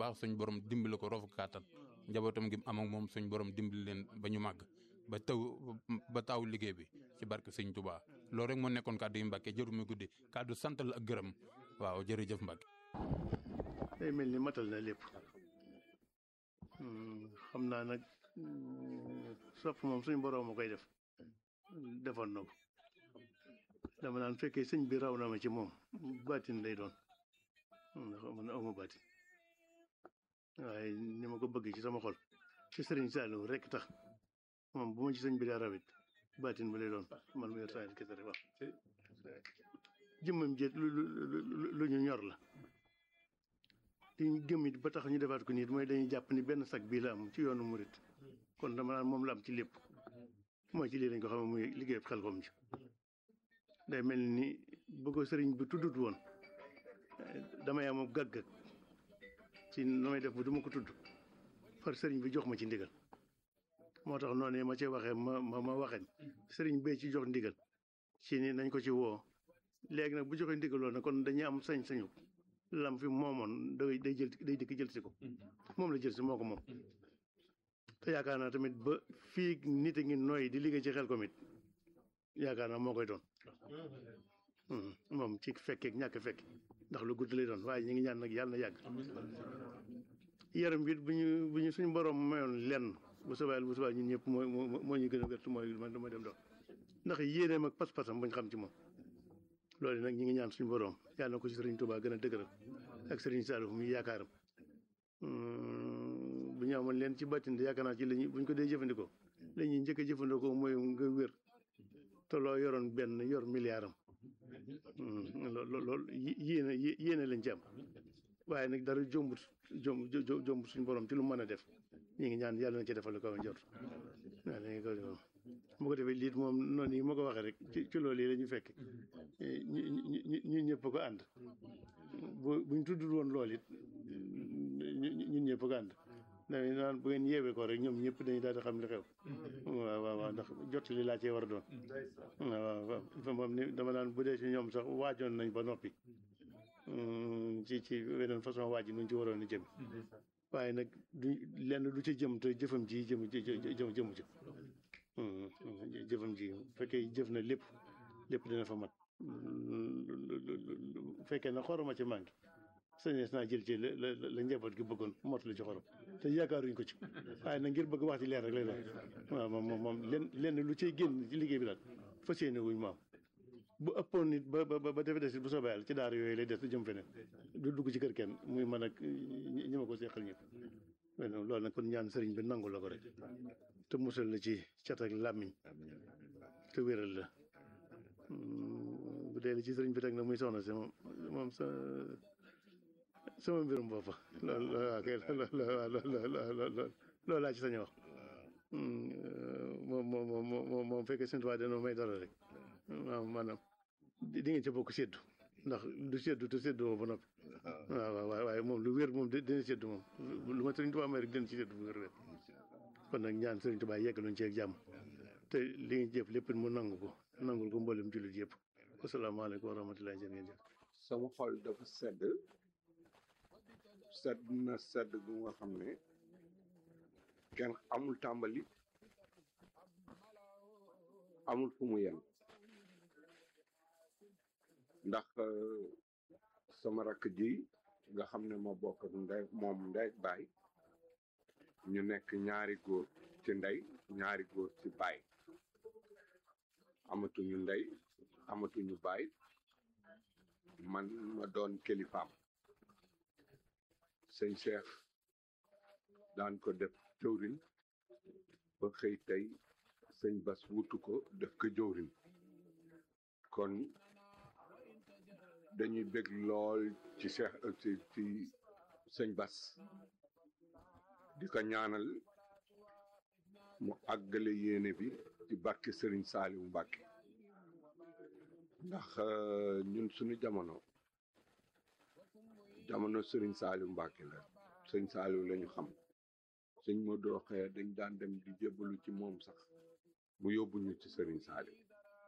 baax suñ borom dimbali ko roofu kàttan njabootam gi am ak moom suñ borom dimbali leen ba ñu màgg ba taw ba taw liggéey bi ci barke sëñ Touba loolu rek moo nekkoon kàddu yi Mbacke jëru mi guddi kàddu sant la ak gërëm waaw jërëjëf Mbacke. day mel ni matal na lépp xam naa nag sopp moom suñ borom a koy def defoon na ko dama naan fekkee sëñ bi raw na ma ci moom baatin lay doon ndax man awma baatin waaye ni ma ko bëgg ci sama xol ci sëriñ Saliou rek tax moom bu ma ci sëñ bi daa rawit baatin ba lay doon man mu yor saa kese rek wax jëmmam jët lu lu ñu ñor la li ñu gëm it ba tax ñu defaat ko nit mooy dañuy jàpp ni benn sag bii la am ci yoonu murit kon dama naan moom la am ci lépp mooy ci lii lañ ko xam muy liggéey xel kom ci day mel ni bu ko sëriñ bi tuddut woon damay am gàggag ci nu may def ba du ma ko tudd far sëriñ bi jox ma ci ndigal moo tax noonu ma ci waxee ma ma ma waxee sëriñ bee ci jox ndigal ci ni nañ ko ci woo léegi nag bu joxee ndigal loolu nag kon dañuy am sañ-sañu lam fi moomoon day day jël day dikk jël si ko moom la jël si moo ko moom te yaakaar naa tamit ba fii nit a ngi nooy di liggéey ci xel ko mit yaakaar naa moo koy doon moom ci fekkeek ñàkk fekk ndax lu gudd lay doon waaye ñu ngi ñaan nag yàlla na yàgg yaram bi bu ñu bu ñu suñu borom mayoon lenn bu soobee bu soobee ñun ñëpp moo moo ñu gën a wér mooy man dama dem doon ndax yéeneem ak pas-pasam buñ xam ci moom loolu nag ñi ngi ñaan suñu borom yàlla na ko ci Serigne Touba gën a dëgëral ak Serigne Saliou muy yaakaaram bu ñu amoon leen ci bàttin yaakaar naa ci lañu buñ ko dee jëfandikoo la ñuy njëkk a jëfandikoo mooy nga wér te loo yoroon benn yor milliard am loolu loolu yéene yéene lañ ci am waaye nag dara jombut jomb jombut suñu borom ci lu mën a def ñi ngi ñaan yàlla na ci defal ko njort waaw dañuy ko defal bu ko defee liit moom noonu yi ma ko waxee rek ci ci loolu yi la ñu fekk ñu ñu ñu ñëpp ko ànd bu buñ tuddul woon lool it ñun ñëpp ko ànd dañuy naan bu ngeen yeewee ko rek ñoom ñëpp dañuy daal di xam li xew waaw waaw waaw ndax jot li laa cee war a doon waaw waaw moom ni dama naan bu dee ci ñoom sax waajoon nañ ba noppi ci ci weneen façon waaj nuñ ci waroon a jëm waaye nag du lenn du ci jëm te jëfam ji jëm jëm jëmu ci jëfam ji bu fekkee jëf na lépp lépp dina fa mat bu fekkee na xoroma ci manqué sañees naa jël ci la la la njaboot gi bëggoon mot la ci xorom te yaakaaruñ ko ci waaye nag ngir bëgg wax ci leer rek lay doon waaw moom moom moom lenn lenn lu cay génn ci liggéey bi daal fas yéene wuñ maam bu ëppoon nit ba ba ba defe des bu soobee yàlla ci daara yooyu lay des jëm feneen du dugg ci kër kenn muy man ak ñi ma ko seqal ñëpp loolu nag kon ñaan sëriñ bi nangu la ko rek te musal la ci cat ak làmmiñ te wéral la bu dee li ci sëriñ bi teg na muy soxna si moom moom sa sama mbirum boppa loolu waaw kay loolu laa ci sañ wax moom moom moom moom fekkee seen tubaab dañoo may dara rek waaw maanaam di ngeen ca bokk séddu ndax du séddu te séddu woo ba noppi waaw waaw waaye moom lu wér moom dina séddu moom lu ma sëriñ Tuubaa may rek dina ci séddu bu wér wér kon nag ñaan sëriñ Tuubaa yeggaluñ ci ak jàmm te li ngeen jëf lépp mu nangu ko nangul ko mboolem jullit yëpp asalaamaaleykum wa rahmatullahi jërë ngeen jëf sama xol dafa sedd sedd na sedd gu nga xam ne kenn amul tàmbali amul fu mu yem ndax sama rakk ji nga xam ne ma bokk ak ndey moom ndey baay ñu nekk ñaari góor ci ndey ñaari góor ci baay amatuñu ndey amatuñu baay man ma doon kilifaam sëñ Cheikh daan ko def jëwriñ ba xëy tey sëñ Bas wutu ko def ko jëwriñ kon dañuy bég lool ci Cheikh ci ci sëñ Bas di ko ñaanal mu àggale yéene bi ci barke Serigne Saliou Mbacke ndax ñun suñu jamono jamono Serigne Saliou Mbacke la sëñ Saliou la ñu xam sëñ Modou Rokhaya dañ daan dem di jébbalu ci moom sax mu yóbbu ñu ci Serigne Saliou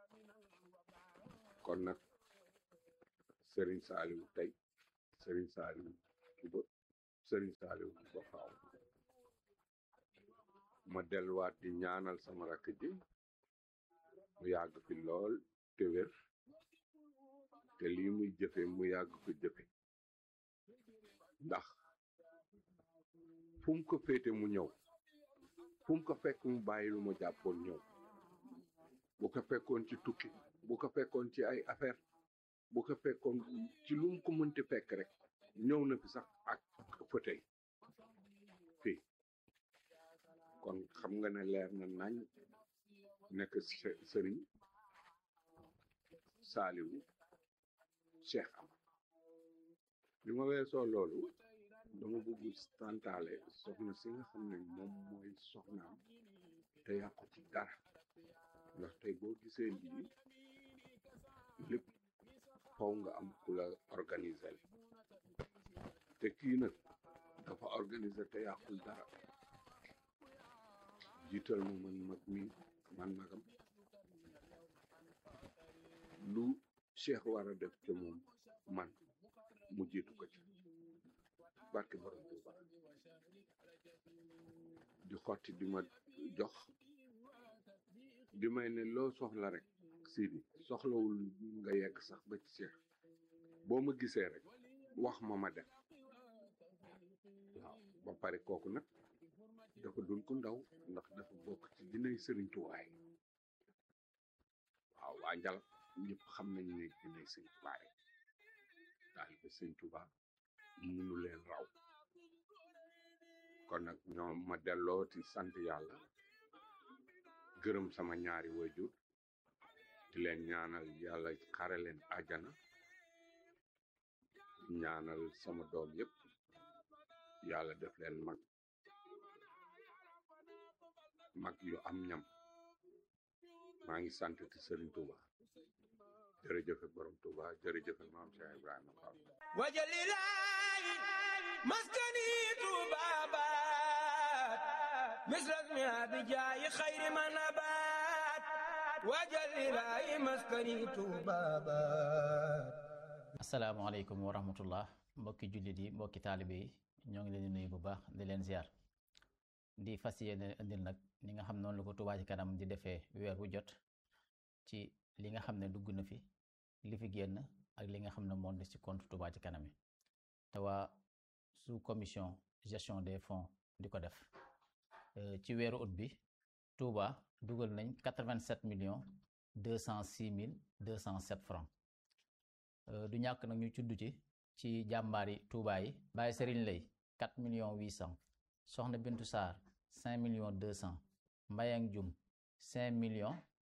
kon nag Serigne Saliou tey Serigne Saliou suba sëriñ Saaliw ba faaw ma delluwaat di ñaanal sama rakk ji mu yàgg fi lool te wér te lii muy jëfe mu yàgg ko jëfe ndax fu mu ko féete mu ñëw fu mu ko fekk mu bàyyi lu ma jàppoon ñëw bu ko fekkoon ci tukki bu ko fekkoon ci ay affaire bu ko fekkoon ci lu mu ko mënti fekk rek ñëw na fi sax ak fauteuil fii kon xam nga ne leer na nañ nekk sëriñ saaliwu cheikh am li ma weesoo loolu dama bëgg santaale soxna si nga xam ne moom mooy soxnaam te yàqu ci dara ndax tey boo gisee lii lépp faw nga am ku la organiser te kii nag dafa organiser te yàqul dara jiital ma man mag mi man magam lu cheikh war a def te moom man mu jiitu ko ci barke borom Tuuba di xotti di ma jox di may ne loo soxla rek Sidi soxlawul nga yegg sax ba ci cheikh boo ma gisee rek wax ma ma dem waaw ba pare kooku nag dafa dun ko ndaw ndax dafa bokk ci dinay sëriñ tuwaay waaw waa njal ñëpp xam nañ ne dinay sëriñ tuwaay taalibe sëriñ Tuuba munu leen raw kon nag ñoom ma delloo ci sant yàlla gërëm sama ñaari waajur di leen ñaanal yàlla xare leen àjjana ñaanal sama doom yëpp yàlla def leen mag mag yu am ñam maa ngi sant ci Serigne Touba jërëjëfe borom Touba jërëjëfe maam Cheikh Ibrahima Fall wajalilaayi maskani tubabat misras mi abijaayi xayri manabat wajalilaayi maskani tubabat asalaamaaleykum wa rahmatullah mbokki jullit yi mbokki taalibe yi ñoo ngi leen di nuyu bu baax di leen ziar di fas yéene indil nag li nga xam noonu la ko Touba ci kanam di defee weer wu jot ci li nga xam ne dugg na fi li fi génn ak li nga xam ne moo des ci compte Touba ci kanam yi te waa sous commission gestion des fonds di ko def ci weeru ut bi Touba dugal nañ 87 millions 206 mille 207 francs du ñàkk nag ñu cudd ci ci jàmbaari Touba yi Baye Serigne Lay 4 millions 800 Soxna Bintu Sarr 5 millions 200 Mbayang Jum 5 millions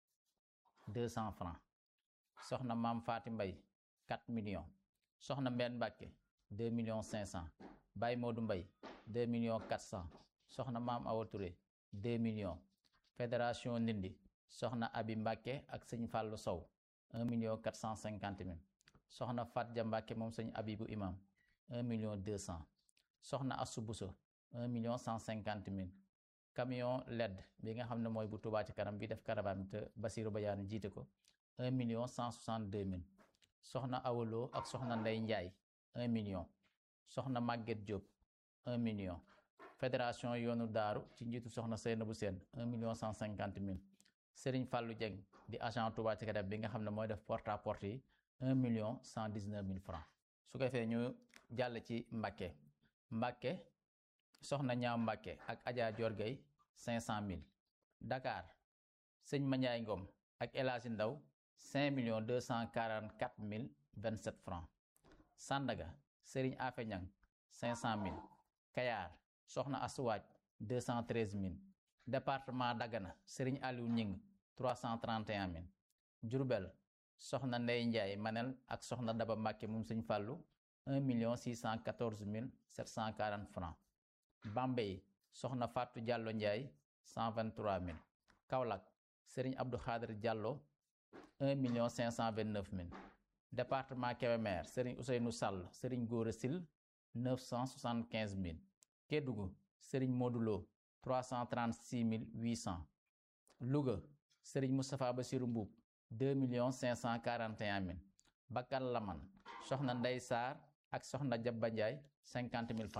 200 francs Soxna Maam Faati Mbay 4 millions Soxna Mbenn Mbàkke 2 millions 500 Baye Modou Mbay 2 millions 400 Soxna Maam Awa Touré 2 millions Fédération Ndindi Soxna Abi Mbàkke ak Sëñ Fàllu Sow 1 million 450 mille soxna Fatja Mbàkke moom sëñ Abibu Imam un million deux cent soxna Assu Buso un million cent cinquante mille camion LED bi nga xam ne mooy bu Touba ci kanam bi def caravane te Basiru Bayaanu jiite ko un million cent soixante deux mille soxna Awaloo ak soxna Ndey Njaay un million soxna Màgget Diop un million fédération yoonu daaru ci njiitu soxna Seynabu Seen un million cent cinquante mille Sëriñ Fàllu Jeng di agent Touba ci kanam bi nga xam ne mooy def porte à porte yi un million cent dix neuf mille francs su ko defee ñu jàll ci Mbàkke Mbàkke soxna ñaaw Mbàkke ak Adja Jorgay cinq cent mille Dakar sëñ Mandiaye Ngom ak El Hadji Ndaw cinq millions deux cent quarante quatre mille vingt sept francs Sandaga Serigne Afe Ñang cinq cent mille Kayar soxna Asuwaaj deux cent treize mille département Dagana Serigne Aliou Ñing trois cent trente et un mille Diourbel soxna Ndey Njaay Manel ak soxna Daba Mbàkke moom sëñ Fàllu un million six cent quatorze mille sept cent quarante francs Bambey soxna Fatou Diallo Njaay cent vingt trois mille Kaolack Serigne Abdou Khadir Diallo un million cinq cent vingt neuf mille département Kébémer Serigne Ousseynou Sall Serigne Gora Sil neuf cent soixante quinze mille Kédougou Serigne Modulo trois cent trente six mille huit cent Louga Serigne Moustapha Bassirou Mbuub deux millions cinq cent quarante et un mille Bakal Laman soxna Ndey Saar ak soxna Jabba Njaay cinquante mille francs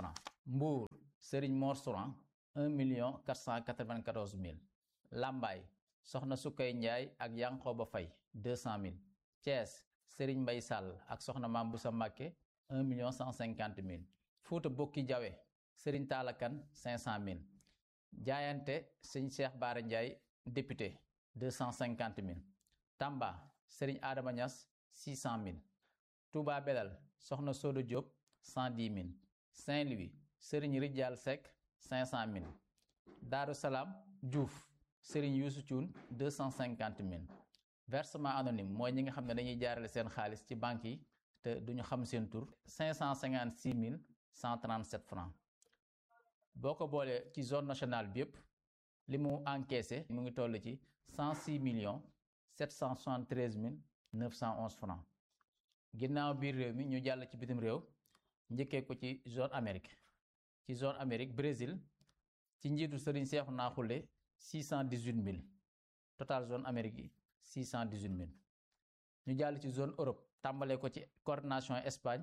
Mbour Serigne Mor Souran 1 million 494 mille Lambaye soxna Sukkay Njaay ak Yankoba Fay 200 mille Thiès Serigne Mbay Sall ak soxna Maam Busa Mbàkke 1 million 150 mille Fuuta Bokki Jawe Serigne Taalakan 500 mille Jaayante Serigne Cheikh Baara Njaay député 250 mille Tamba Serigne Adama Niass 600 mille Touba Belal soxna Sodo Diop 110 mille Saint-Louis Serigne Rijal Seck 500 mille Daaru Salaam Diouf Serigne Youssou Thioune 250 mille versement anonyme mooy ñi nga xam ne dañuy jaarale seen xaalis ci banque yi te duñu xam seen tur 556 mille 137 francs boo ko boolee ci zone nationale bi yëpp li mu encaissé mu ngi toll ci 106 millions 773 mille 911 francs ginnaaw biir réew mi ñu jàll ci bitim réew njëkkee ko ci zone Amérique ci zone Amérique Brésil ci njiitu Serigne Seexu Naaxule 618 mille total zone Amérique yi 618 mille ñu jàll ci zone Europe tàmbalee ko ci coordination Espagne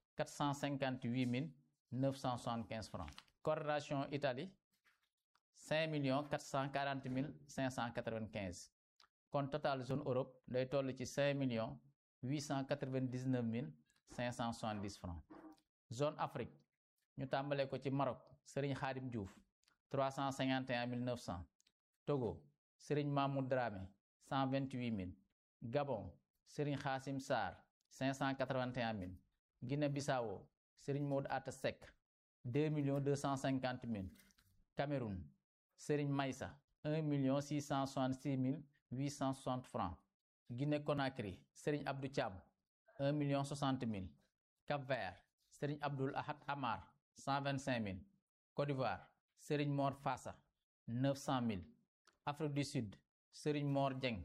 458 mille 975 francs coordination Italie 5 millions 440 mille 595 kon total zone Europe day toll ci 5 millions 899 mille 570 francs zone Afrique ñu tàmbalee ko ci Maroc Serigne Khadim Diouf 351 900 Togo Serigne Mamoud Dramé 128 000 Gabon Serigne Khassim Sarr 581 000 Guinée-Bissau Serigne Maud Atta Seck 2 millions 250 000 Cameroun Serigne Maïssa 1 million 666 mille 860 francs Guinée-Conakry Serigne Abdou Thiam 1 million 60 mille Cap-Vert Serigne Abdoul Ahad Amar 125 000 Côte d'Ivoire Serigne Mor Fassa 900 000 Afrique du Sud Serigne Mor Dieng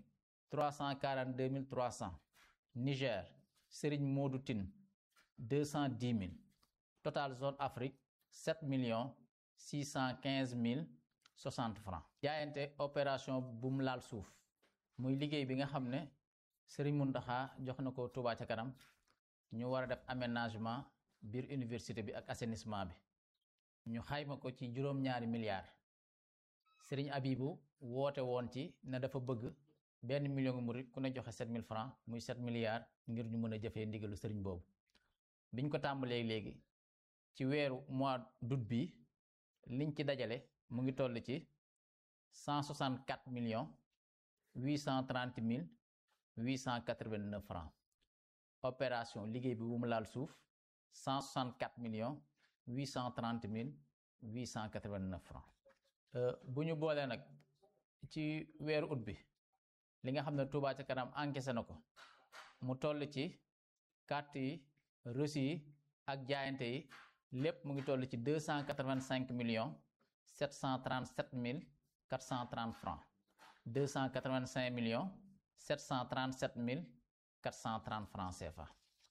342 300 Niger Serigne Modou Tine 210 000 total zone Afrique 7 millions 615 mille 60 francs jaayante opération bu mu laal suuf muy liggéey bi nga xam ne Serigne Mountakha jox na ko Touba ca kanam ñu war a def aménagement biir université bi ak assainissement bi ñu xayma ko ci juróom-ñaari milliards Serigne Abibou woote woon ci ne dafa bëgg benn million ngu murit ku ne joxe 7000 francs muy 7 milliards ngir ñu mën a jëfee ndigalu Serigne boobu biñ ko tàmbalee léegi ci weeru mois d'août bi liñ ci dajale mu ngi toll ci 164 millions 830 mille 889 francs opération liggéey bi bu mu laal suuf 164 millions 830 mille 889 francs bu ñu boolee nag ci weeru ut bi li nga xam ne Touba ca kanam encaissé na ko mu toll ci carte yi reçu yi ak jaayante yi lépp mu ngi toll ci 285 millions 737 mille 430 francs 285 millions 737 mille 430 francs CFA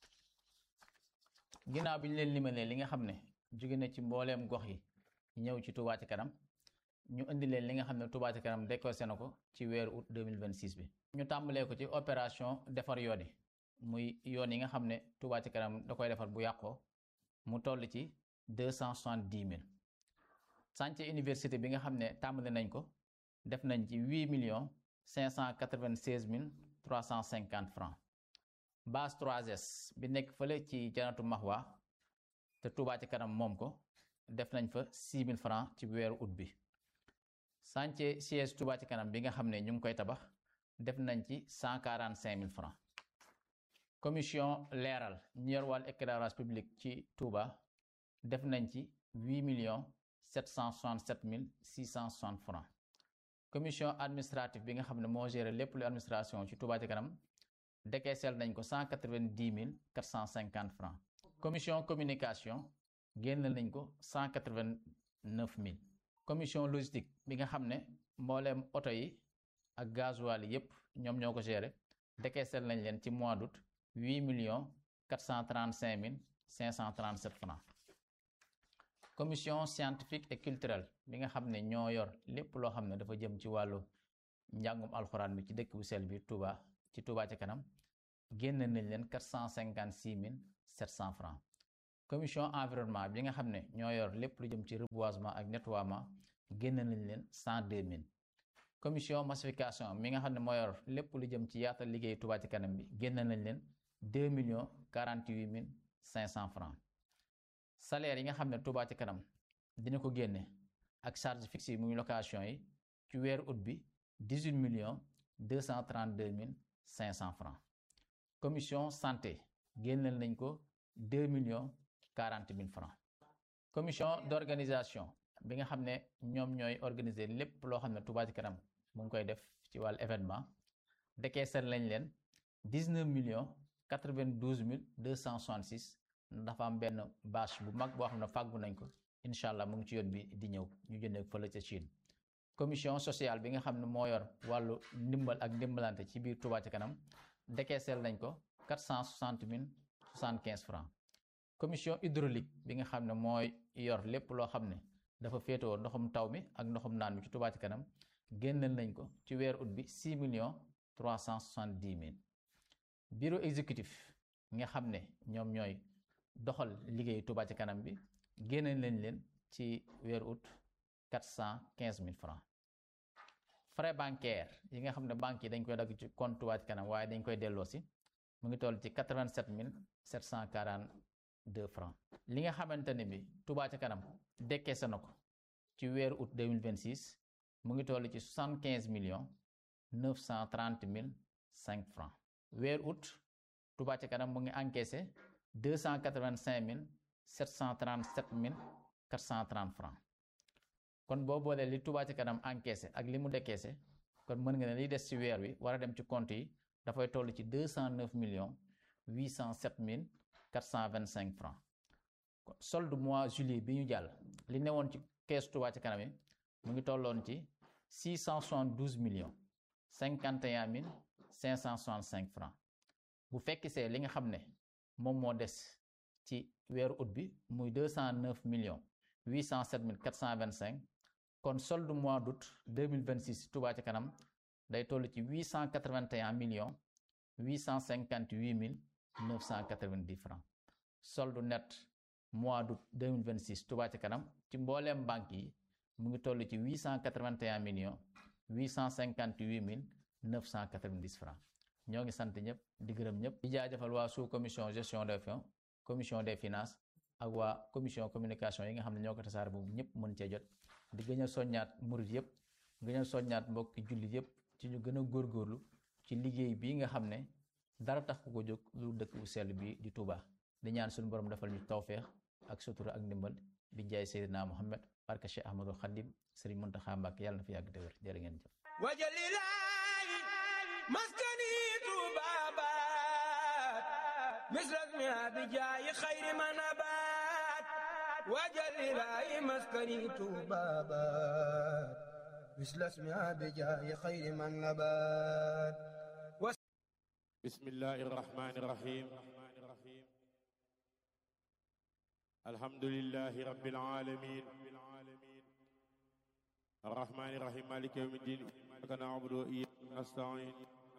ginnaaw bi ñu leen limalee li nga xam ne jóge na ci mbooleem gox yi ñëw ci Touba ca kanam ñu indi leen li nga xam ne Touba ca kanam décorsé na ko ci weeru août 2026 bi ñu tàmbalee ko ci opération defar yoon yi muy yoon yi nga xam ne Touba ca kanam da koy defar bu yàqoo mu toll ci 270 mille chantier université bi nga xam ne tàmbali nañ ko def nañ ci 8 millions 596 mille 350 francs base 3S bi nekk fële ci janatu Mahwa te Touba ci kanam moom ko def nañ fa 6 000 francs ci weeru ut bi chantier siège Touba ci kanam bi nga xam ne ñu ngi koy tabax def nañ ci 145 000 francs commission leeral ñu yor wàllu éclairage public ci Touba def nañ ci 8 millions 767 mille 660 francs commission administrative bi nga xam ne moo géré lépp lu administration ci Touba ci kanam décaissel nañ ko 190 mille 450 francs commission communication génn nañ ko 189 mille commission logistique bi nga xam ne mbooleem oto yi ak gasoil yi yépp ñoom ñoo ko géré décaissel nañ leen ci mois d'août 8 millions 435 mille 537 francs commission scientifique et culturelle bi nga xam ne ñoo yor lépp loo xam ne dafa jëm ci wàllu njàngum alxuraan bi ci dëkk bu sell bi Touba ci Touba ca kanam génn nañ leen 456 mille 700 francs commission environnement bi nga xam ne ñoo yor lépp lu jëm ci reboisement ak nettoiement génn nañ leen cent deux mille commission massification mi nga xam ne moo yor lépp lu jëm ci yaatal liggéey Touba ci kanam bi génn nañ leen deux millions quarante huit mille cinq cent francs salaire yi nga xam ne Touba ci kanam dina ko génne ak charge fixe yi muy location yi ci weeru août bi dix huit millions deux cent trente deux mille cinq cent francs commission santé génneel nañ ko deux millions quarante mille francs commission d'organisation bi nga xam ne ñoom ñooy organiser lépp loo xam ne Touba ci kanam mu ngi koy def ci wàllu événement décaissé lañ leen dix neuf millions quatre vingt douze mille deux cent soixante six dafa am benn bâche bu mag boo xam ne fàggu nañ ko incha allah mu ngi ci yoon bi di ñëw ñu jëndee fële ca Chine commission sociale bi nga xam ne moo yor wàllu ndimbal ak ndimbalante ci biir Touba ci kanam décaissé nañ ko quatre cent soixante mille soixante quinze francs commission hydraulique bi nga xam ne mooy yor lépp loo xam ne dafa féetewoo ndoxum taw mi ak ndoxum naan mi ci Touba ci kanam génneel nañ ko ci weer ut bi six millions trois cent soixante dix mille bureau exécutif nga xam ne ñoom ñooy doxal liggéey Touba ci kanam bi génneel nañ leen ci weer ut quatre cent quinze mille francs frais bancaire yi nga xam ne banques yi dañ koy dagg ci compte Touba ci kanam waaye dañ koy delloo si mu ngi toll ci quatre vingt sept mille sept cent quarante deux francs li nga xamante ne bi Touba ci kanam décaissé na ko ci weeru août 2026 mu ngi toll ci 75 millions 930 mille 5 francs weeru août Touba ci kanam mu ngi encaissé 285 mille 737 mille 430 francs kon boo boolee li Touba ci kanam encaissé ak li mu décaissé kon mën nga ne liy des ci weer wi war a dem ci compte yi dafay toll ci 209 millions 807 mille 425 francs solde mois juillet bi ñu jàll li newoon ci kees Touba ci kanam yi mu ngi tolloon ci 672 millions 51 mille 565 francs bu fekk see li nga xam ne moom moo des ci weeru août bi muy 209 millions 807 mille 425 kon solde mois d'août 2026 Touba ci kanam day toll ci 881 millions 858 mille 990 francs solde net mois d'août 2026 Touba ci kanam ci mbooleem banque yi mu ngi toll ci 881 millions 858 mille 990 francs ñoo ngi sant ñëpp di gërëm ñëpp di jaajëfal waa sous commission gestion des fonds commission des finances ak waa commission communication yi nga xam ne ñoo ko tasaare boobu ñëpp mën cee jot di gën a soññaat murit yëpp gën a soññaat mbokki jullit yëpp ci ñu gën a góorgóorlu ci liggéey bii nga xam ne dara tax ku ko jóg lu dëkk bu sell bi di Touba di ñaan suñu borom defal ñu tawféex ak sutura ak ndimbal bi jaay Seydina Muhammad barka Cheikh Ahmadou Khadim Serigne Mountakha Mbacké yàlla na fi yàgg te wér jërë ngeen jëf وجللاي مسكني طبابات مثل اسمها بجاي خير ما نبات وجللاي مسكني طبابات مثل اسمها بجاي خير ما نبات بسم الله الرحمن الرحيم الحمد لله رب العالمين الرحمن الرحيم مالك يوم الدين إياك نعبد وإياك نستعين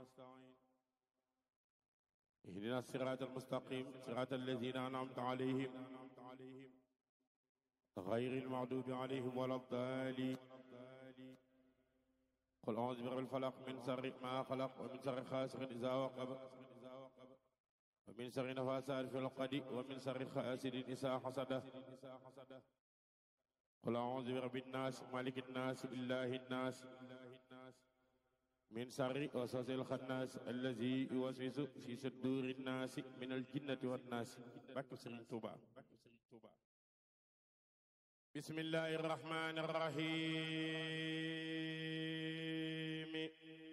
اهدنا الصراط المستقيم صراط الذين أنعمت عليهم غير المغضوب عليهم ولا الضالين قل أعوذ برب الفلق من شر ما خلق ومن شر غاسق إذا وقب ومن شر نفاثات في العقد ومن شر حاسد إذا حسد قل أعوذ برب الناس مالك الناس إله الناس من شر وسوس الخناس الذي يوسوس في صدور الناس من الجنة والناس بك سرين توبا بسم الله الرحمن الرحيم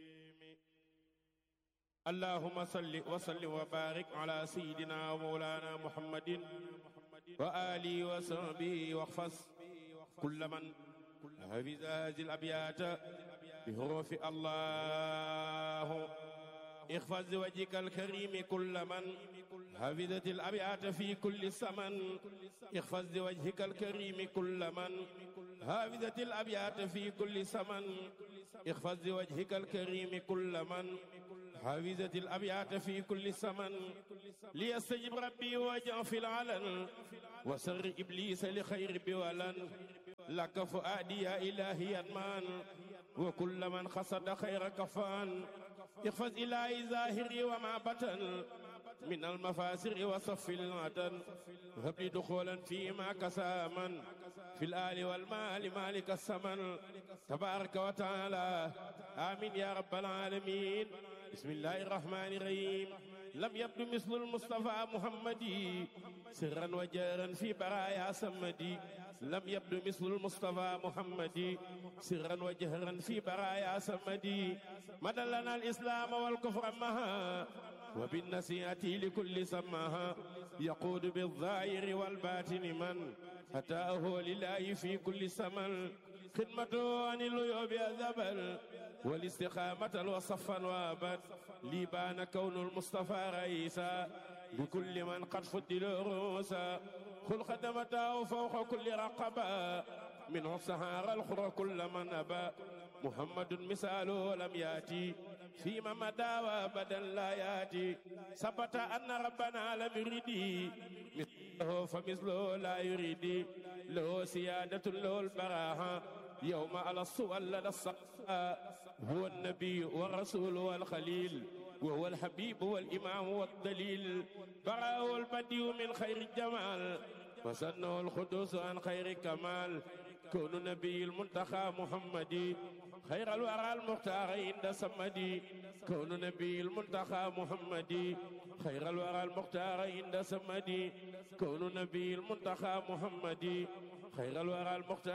اللهم صل وسلم وبارك على سيدنا ومولانا محمد وآله وصحبه واحفظ كل من حفظ هذه الأبيات بحروف الله احفظ وجهك الكريم كل من حفظت الأبيات في كل سمن احفظ وجهك الكريم كل من حفظت الأبيات في كل سمن احفظ وجهك الكريم كل من حافظة الأبيات في كل سمن ليستجب ربي وجه في العلن وسر إبليس لخير بولن لك فؤادي يا إلهي أدمان وكل من خصد خير كفان احفظ إلهي ظاهري وما بطن من المفاسر وصف العدن هب لي دخولا فيما كساما في الآل والمال مالك السمن تبارك وتعالى آمين يا رب العالمين بسم الله الرحمن الرحيم لم يبدو مثل المصطفى محمدي سرا وجارا في برايا سمدي لم يبدو مثل المصطفى محمدي سرا وجهرا في برايا سمدي مدى لنا الإسلام والكفر مها وبالنسيئة لكل سماها يقود بالظاهر والباطن من أتاه لله في كل سمن خدمته عن العيوب الذبل والاستقامة وصفا وابد لي بان كون المصطفى رئيسا بكل من قد فضل رؤوسا خل خدمته فوق كل رقبة منه سهار الخر كل من أبى محمد مثاله لم يأتي فيما مدى وابدا لا يأتي ثبت أن ربنا لم يريد مثله فمثله لا يريد له سيادة له البراهة يوم على الصول لدى الصقاء هو النبي والرسول والخليل وهو الحبيب والإمام والدليل براه البديع من خير الجمال وسنه القدوس عن خير كمال كون نبي المنتخى محمدي خير الورى المختار عند سمدي كون نبي المنتخى محمدي خير الورى المختار عند سمدي كون نبي المنتخى محمدي خير الورى المختار